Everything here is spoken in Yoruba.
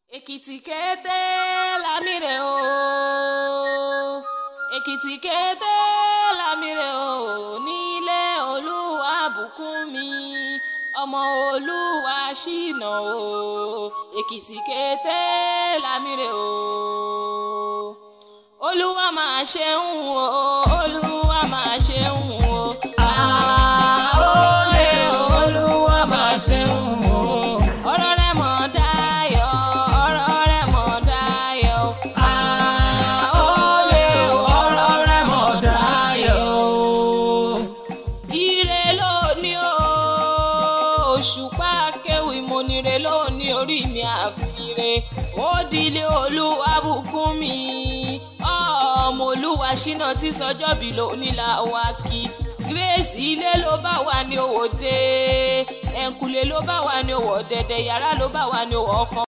èkìtì kété lámìrè o èkìtì kété lámìrè o nílé olúwa bùkún mi ọmọ olúwa ṣìnà o èkìtì kété lámìrè o olúwa máa ṣeun o olúwa máa ṣeun o àólè olúwa máa ṣeun o ọ̀rọ̀ rẹ̀ mọ̀ dáyọ̀ ọ̀rọ̀ rẹ̀ mọ̀ dáyọ̀ àólè ọ̀rọ̀ rẹ̀ mọ̀ dáyọ̀ ire lóní o òṣùpá kéwì mo nire lóní orí mi àfire ó dilé olúwa bùkún mi ọmọ olúwa ṣínà tí sọjọ́bí lóní la wá kí grace ilé ló bá wà ní òwò dé ẹ̀ǹkùlé ló bá wà ní òwò dẹ̀dẹ̀ yàrá ló bá wà ní òwò ọkàn.